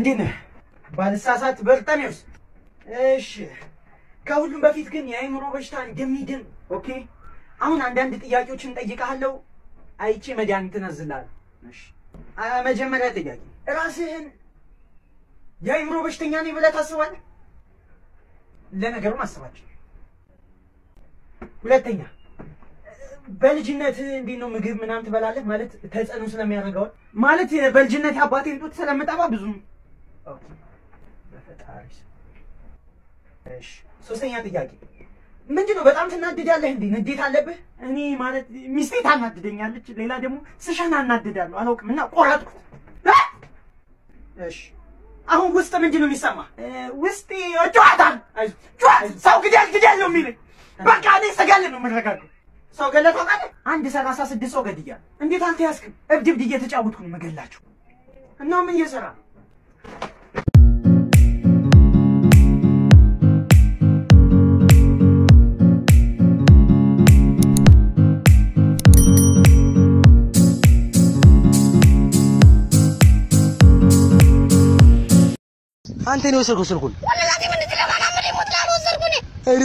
እንዴት ነህ? ባልሳሳት በርጠሜዎስ። እሺ፣ ከሁሉም በፊት ግን የአእምሮ በሽታ እንደሚድን ኦኬ። አሁን አንዳንድ ጥያቄዎችን ጠይቀሃለሁ፣ አይቼ መድኃኒት እነዝልሃለሁ። እሺ፣ አ- መጀመሪያ ጥያቄ ራስህን የአእምሮ በሽተኛ ነኝ ብለህ ታስባለህ? ለነገሩ ማሰባቸው። ሁለተኛ በልጅነት እንዴት ነው ምግብ ምናምን ትበላለህ? ማለት ተጽዕኖ ስለሚያደርገው ማለት በልጅነት አባቴን ጡት ስለምጠባ ብዙም ኦኬ፣ በፈጣሪ ስም። እሺ፣ ሶስተኛ ጥያቄ ምንድን ነው በጣም ትናድዳለህ እንዴ? ንዴት አለብህ? እኔ ማለት ሚስቴ ታናድደኛለች፣ ሌላ ደግሞ ስሸን አናድዳለሁ። አላውቅም እና ቆረጥኩት። አ! እሺ አሁን ውስጥ ምንድን ነው የሚሰማ? ውስጥ ጨዋታል ጨዋታ ሰው ግደል ግደል ነው የሚለኝ። በቃ እኔ ስገል ነው የምረጋገው። ሰው ገለህ ታውቃለህ? አንድ ሰላሳ ስድስት ሰው ገድያለሁ። እንዴት አልተያዝክም? እብድ እብድ እየተጫወትኩ ነው የምገላቸው። እና ምን እየሰራ ነው? አንተ ነው የወሰድከው ስልኩን? እኔ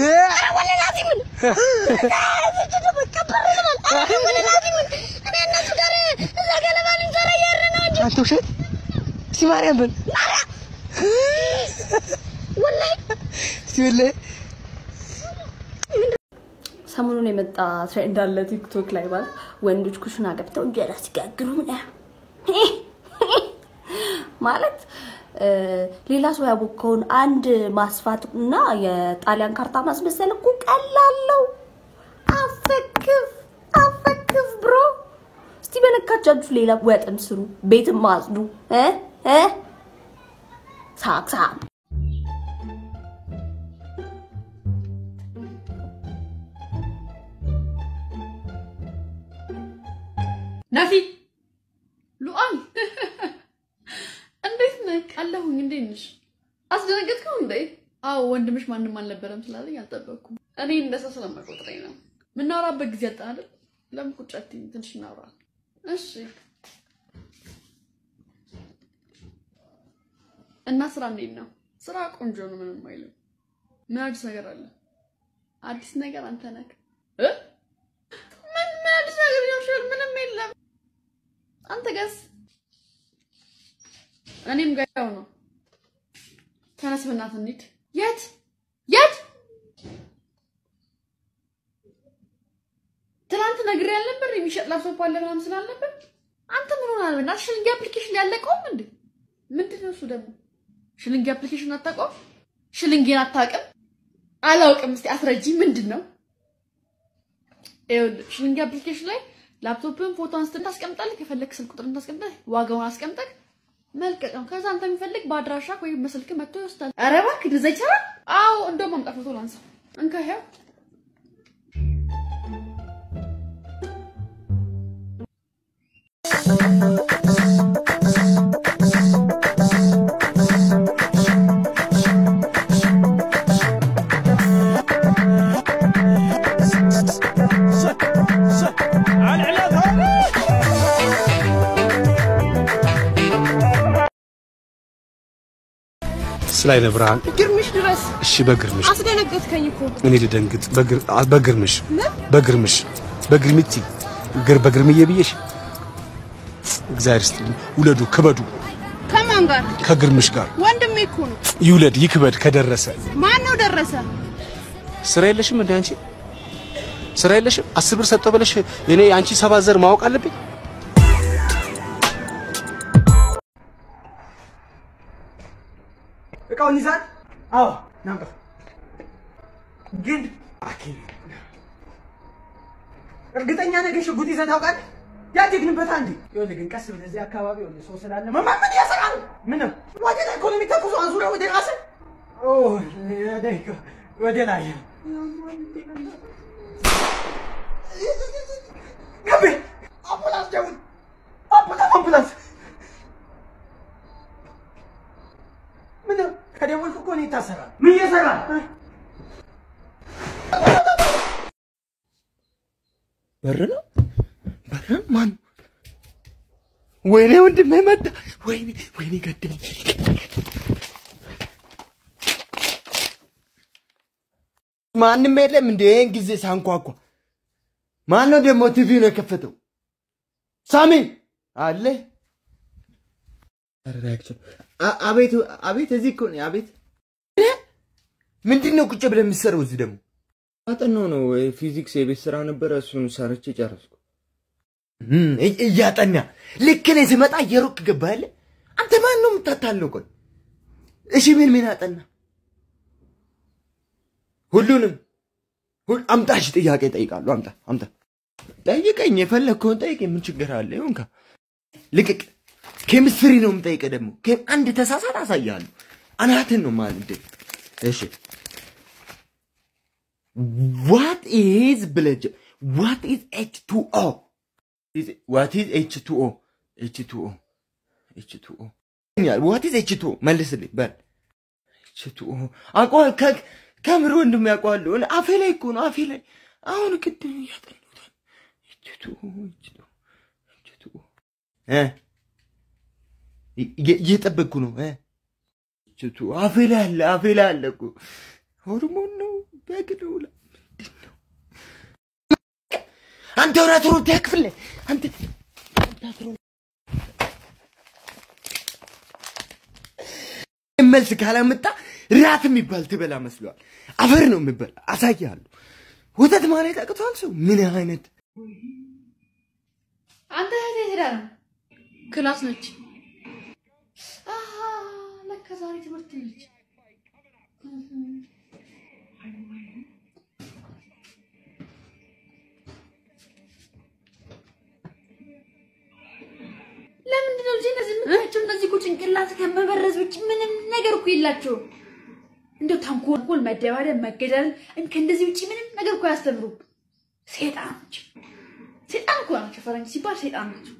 አንተ ውሸት እስቲ ማርያም በል እስቲ ወላሂ ሰሞኑን የመጣ ትሬንድ አለ ቲክቶክ ላይ ማለት ወንዶች ኩሽና ገብተው እንጀራ ሲጋግሩ ምናምን ማለት እ፣ ሌላ ሰው ያቦካውን አንድ ማስፋት እና የጣሊያን ካርታ ማስመሰል እኮ ቀላል ነው። አፈክፍ አፈክፍ ብሮ። እስቲ በነካቻችሁ ሌላ ወጥም ስሩ፣ ቤትም አጽዱ እ እ ሳቅሳቅ ናፊ ሉአል እንዴት ነህ? አለሁኝ። እንዴት ነሽ? አስደነገጥከው እንዴ? አዎ ወንድምሽ ማንም አልነበረም ስላለኝ አልጠበቅኩም። እኔ እንደ ሰው ስለማይቆጥረኝ ነው። የምናወራበት ጊዜ አጣን አይደል? ለምን ቁጭ አትይም? ትንሽ እናውራ። እሺ። እና ስራ እንዴት ነው? ስራ ቆንጆ ነው፣ ምንም አይልም። ምን አዲስ ነገር አለ? አዲስ ነገር አንተ ነህ እ ምን ምን አዲስ ነገር ይኖርሻል? ምንም የለም። አንተ ጋስ እኔም ጋር ያው ነው። ተነስ በእናትህ እንሂድ። የት የት? ትናንት ነግሬ ያልነበር የሚሸጥ ላፕቶፕ አለ ምናምን ስላልነበር አንተ ምን ሆናል? በእናትህ ሽልንግ አፕሊኬሽን ያለቀውም እንዴ? ምንድን ነው እሱ ደግሞ? ሽልንግ አፕሊኬሽን አታውቀውም? ሽልንጌን አታውቅም? አላውቅም። እስቲ አስረጂ። ምንድን ነው? ይኸውልህ ሽልንግ አፕሊኬሽን ላይ ላፕቶፕን ፎቶ አንስተህ ታስቀምጣለህ። ከፈለክ ስልክ ቁጥር ታስቀምጣለህ። ዋጋውን አስቀምጠህ መልቀቅ ነው። ከዛ አንተ የሚፈልግ በአድራሻ ወይም በስልክ መጥቶ ይወስዳል። ኧረ እባክህ እንደዛ ይቻላል? አዎ፣ እንደውም አምጣ ፎቶ ላንሳ። እንካ ይኸው። ስላይነ ብርሃን ግርምሽ ድረስ እሺ፣ በግርምሽ አስደነገጥከኝ እኮ። እኔ ልደንግጥ። በግር አ- በግርምሽ በግርምሽ በግርምቲ ግር በግርምዬ ብዬሽ እግዚአብሔር ይስጥልኝ። ውለዱ ክበዱ ከማን ጋር? ከግርምሽ ጋር ወንድሜ እኮ ነው። ይውለድ ይክበድ ከደረሰ ማን ነው ደረሰ? ስራ የለሽም እንደ አንቺ ስራ የለሽም? አስር ብር ሰጠው ብለሽ እኔ አንቺ ሰባት ዘር ማወቅ አለብኝ? እቃውን ይዛል? አዎ ናምጣ። ግን አኬ እርግጠኛ ነገር ሽጉጥ ይዘህ ታውቃለህ? ያደግንበት አንዴ ይኸውልህ፣ ግን ቀስ ብለህ እዚህ አካባቢ ይኸውልህ ሰው ስላለ መማር ምን ያሰራል? ምን ነው ወደ ላይ ኢኮኖሚ ተኩሶ አዙረህ ወደ ራስህ ኦ ወደ ወደ ላይ ገቤ አምቡላንስ ደውል፣ አምቡላንስ አምቡላንስ ምን ነው ከደወልኩ እኮ እኔ ይታሰራል። ምን እየሰራ በር ነው በር ነው? ማን ወይኔ ወንድሜ መጣ። ወይኔ ወይኔ ገደለኝ ማንም የለም እንደ ይህን ጊዜ ሳንኳኳ ማን ነው ደግሞ ቲቪውን የከፈተው? ሳሚ አለ። አ- አቤት አቤት፣ እዚህ እኮ ነኝ። አቤት ምንድን ነው ቁጭ ብለህ የምትሰራው እዚህ ደግሞ? አጠናው ነው ፊዚክስ የቤት ስራ ነበረ፣ እሱን ሰርቼ ጨረስኩ። እም፣ እይ- እያጠና ልክ እኔ ስመጣ እየሮጥክ ገባህ አይደለ? አንተ ማን ነው የምታታለው? ቆይ እሺ፣ ምን ምን አጠና? ሁሉንም ሁል- አምጣ፣ እሺ፣ ጥያቄ ጠይቃለሁ። አምጣ አምጣ፣ ጠይቀኝ፣ የፈለግከውን ጠይቀኝ። ምን ችግር አለ? ይሁንካ፣ ልቅቅ። ኬሚስትሪ ነው የምጠይቀህ ደግሞ። ኬም አንድ ተሳሳት አሳያለሁ። አናትን ነው ማለት እሺ What is ብለህ ጀ- What is H2O? Is- What is H2O? H2O H2O What is H2O? መልስልኝ በል። H2O አውቀዋል። ከ- ከምር ወንድም ያውቀዋለሁ። እኔ አፌ ላይ እኮ ነው አፌ ላይ አሁን ቅድም እያጠኑት H2O H2O H2O እ እየ- እየጠበቅኩ ነው እ H2O አፌ ላይ አለ አፌ ላይ አለ እኮ ሆርሞን ነው በግ ነው ላ- ምንድን ነው? አንተ ወራ ትሮጥ ያክፍል አንተ አንተ አትሮጥ። መልስ ካላመጣ ራት የሚባል ትበላ መስሏል። አፈር ነው የሚበላ አሳያለሁ። ወተት ማለት አቅቷል ሰው ምን አይነት አንተ እህቴ ሄዳ ነው ክላስ ነች። አሃ ለካ ዛሬ ትምህርት ነች። ለምንድን ነው ልጄ እነዚህ የምታያቸው? እነዚህ እኮ ጭንቅላት ከመበረዝ ውጭ ምንም ነገር እኮ የላቸውም። እንደው ተንኮል፣ መደባደብ፣ መገዳደል ከእንደዚህ ውጭ ምንም ነገር እኮ አያስተምሩም። ሴጣኖች ሴጣን እኮ ናቸው። ፈረንጅ ሲባል ሴጣን ናቸው።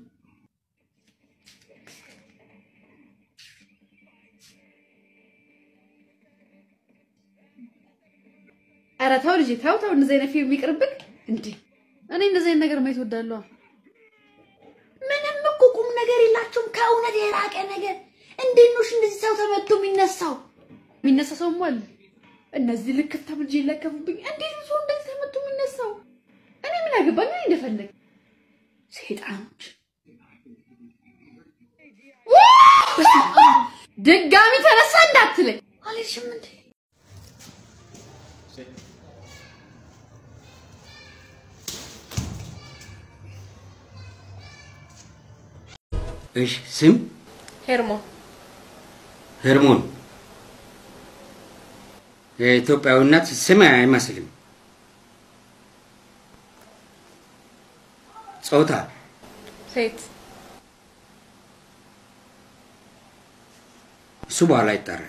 ኧረ ተው ልጄ ተው ተው፣ እንደዚህ አይነት ፊልም ይቅርብን እንዴ! እኔ እንደዚህ አይነት ነገር ማየት እወዳለሁ። ምንም እኮ ቁም ነገር የላቸውም፣ ከእውነት የራቀ ነገር። እንዴት ነው እሺ እንደዚህ ሰው ተመቶ የሚነሳው? የሚነሳ ሰውም አለ። እነዚህ ልክፍታም ልጄ ይለከፉብኝ። እንዴት ነው ሰው እንደዚህ ተመቶ የሚነሳው? እኔ ምን አገባኝ? እኔ እንደፈለግ ሴጣኖች። ድጋሚ ተነሳ እንዳትለኝ አልልሽም እንዴ? እሺ ስም ሄርሞን ሄርሞን የኢትዮጵያዊነት ስም አይመስልም። ጾታ ሴት እሱ በኋላ ይጠራል።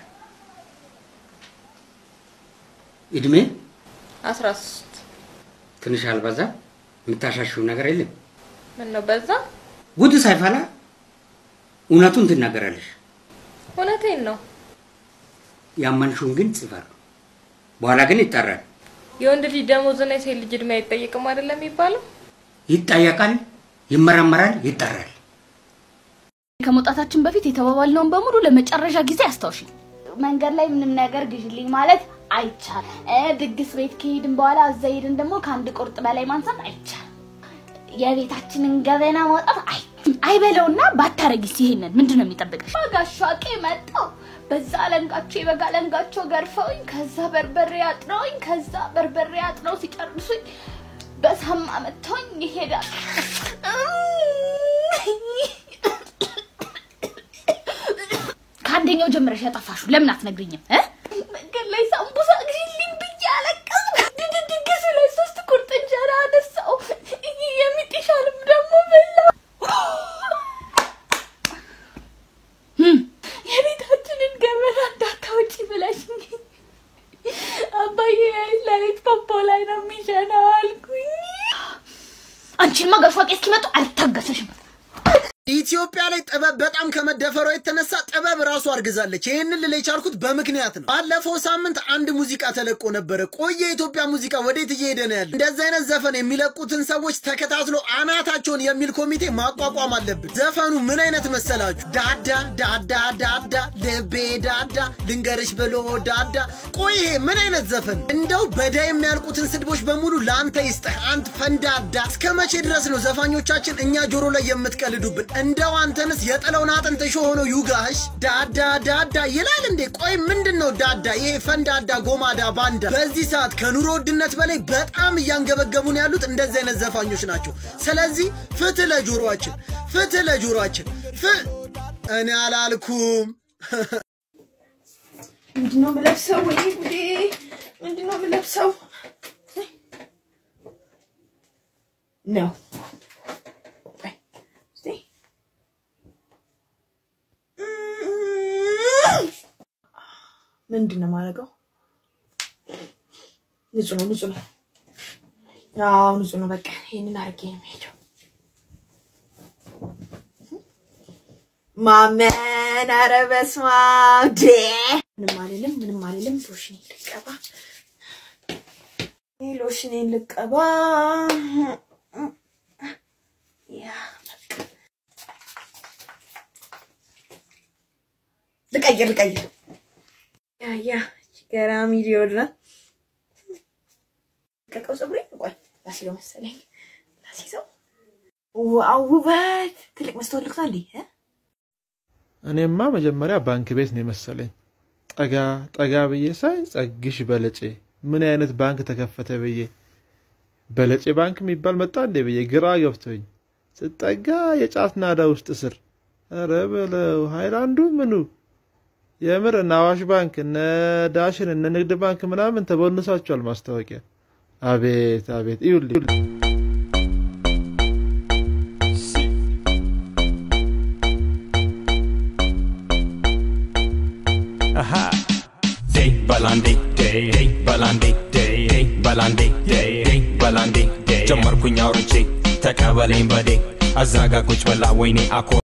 እድሜ አስራ ሶስት ትንሽ አልበዛ? የምታሻሽው ነገር የለም? ምን ነው በዛ? ጉድ ሳይፈላ እውነቱን ትናገራለሽ። እውነቴን ነው። ያመንሽውን ግን ጽፈር በኋላ ግን ይጠራል። የወንድ ልጅ ደሞዝና የሴት ልጅ እድሜ አይጠየቅም አይደለም የሚባለው? ይጠየቃል፣ ይመረመራል፣ ይጠራል። ከመውጣታችን በፊት የተባባልነውን በሙሉ ለመጨረሻ ጊዜ አስታውሺ። መንገድ ላይ ምንም ነገር ግዢልኝ ማለት አይቻልም። እ ድግስ ቤት ከሄድን በኋላ እዛ ሄድን ደግሞ ከአንድ ቁርጥ በላይ ማንሳት አይቻልም። የቤታችንን ገበና ማውጣት አይ አይበለውና ባታረጊስ ይሄንን ምንድን ነው የሚጠብቅሽ? ጋሻቄ መጣው በዛ አለንጋቸው የበጋ አለንጋቸው ገርፈውኝ ከዛ በርበሬ አጥነውኝ ከዛ በርበሬ አጥነው ሲጨርሱኝ በሳማ መጥተውኝ ይሄዳል። ከአንደኛው ጀምረሽ ያጠፋሽው ለምን አትነግሪኝም? እ? መንገድ ላይ ሳምቡሳ ግሪልኝ ብዬ አለቀስኩ። ድድ ድግሱ ላይ ሶስት ቁርጥ እንጀራ አነሳው። የሚጥሻልም ደግሞ በላ። እም፣ የቤታችንን ገበና እንዳታወጪ ብለሽኝ አባዬ ለሊት ፖፖ ላይ ነው የሚሸነው አልኩኝ። አንቺንማ ገርፏ ቄስ እስኪመጡ አልታገሰሽም። ኢትዮጵያ ላይ ጥበብ በጣም ከመደፈሯ የተነሳ ጥበብ ራሱ አርግዛለች። ይህንን ልል የቻልኩት በምክንያት ነው። ባለፈው ሳምንት አንድ ሙዚቃ ተለቆ ነበረ። ቆየ የኢትዮጵያ ሙዚቃ ወዴት እየሄደ ነው ያለ? እንደዚህ አይነት ዘፈን የሚለቁትን ሰዎች ተከታትሎ አናታቸውን የሚል ኮሚቴ ማቋቋም አለብን። ዘፈኑ ምን አይነት መሰላችሁ? ዳዳ ዳዳ ዳዳ ልቤ ዳዳ ልንገርሽ ብሎ ዳዳ። ቆይ ይሄ ምን አይነት ዘፈን? እንደው በዳ የሚያልቁትን ስድቦች በሙሉ ለአንተ ይስጠህ አንት ፈንዳዳ። እስከ መቼ ድረስ ነው ዘፋኞቻችን እኛ ጆሮ ላይ የምትቀልዱብን? እንደው አንተንስ የጥለውን አጥንት እሾህ ሆኖ ይውጋሽ። ዳዳ ዳዳ ይላል እንዴ? ቆይ ምንድን ነው ዳዳ? ይሄ ፈንዳዳ ጎማዳ ባንዳ። በዚህ ሰዓት ከኑሮ ውድነት በላይ በጣም እያንገበገቡን ያሉት እንደዚህ አይነት ዘፋኞች ናቸው። ስለዚህ ፍትህ ለጆሮአችን፣ ፍትህ ለጆሮአችን። ፍ እኔ አላልኩም። ምንድነው የምለብሰው? ወይኔ ጉዴ! ምንድነው የምለብሰው? ነው ምንድን ነው የማደርገው? ንጹህ ነው፣ ንጹህ ነው። አዎ ንጹህ ነው። በቃ ይሄንን አድርጌ ነው የምሄደው። ማመን ኧረ በስመ አብ ዴ ምንም አልልም፣ ምንም አልልም። ሎሽኔን ልቀባ፣ ይሄ ሎሽኔን ልቀባ። ያ በቃ ልቀይር፣ ልቀይር። ያ ያ ገራሚ ዲዮድራንት ቀቀው ፀጉሬ ቆይ ላሲዘው መሰለኝ ላሲዘው። ዋው ውበት! ትልቅ መስታወት ልክታ እንዴ? እኔማ መጀመሪያ ባንክ ቤት ነው የመሰለኝ። ጠጋ ጠጋ ብዬ ሳይ ጸግሽ በለጬ ምን አይነት ባንክ ተከፈተ ብዬ በለጬ ባንክ የሚባል መጣ እንዴ ብዬ ግራ ገብቶኝ ስጠጋ የጫት ናዳ ውስጥ ስር ኧረ በለው ሃይላንዱ ምኑ የምር እነ አዋሽ ባንክ እነ ዳሽን እነ ንግድ ባንክ ምናምን ተቦንሳቸዋል ማስታወቂያ። አቤት አቤት ይኸውልህ Aha. Day balandi day day balandi day day balandi day day balandi day ጀመርኩኝ አውርቼ ተቀበለኝ በዴ አዛጋ ቁጭ በላ ወይኔ አኮ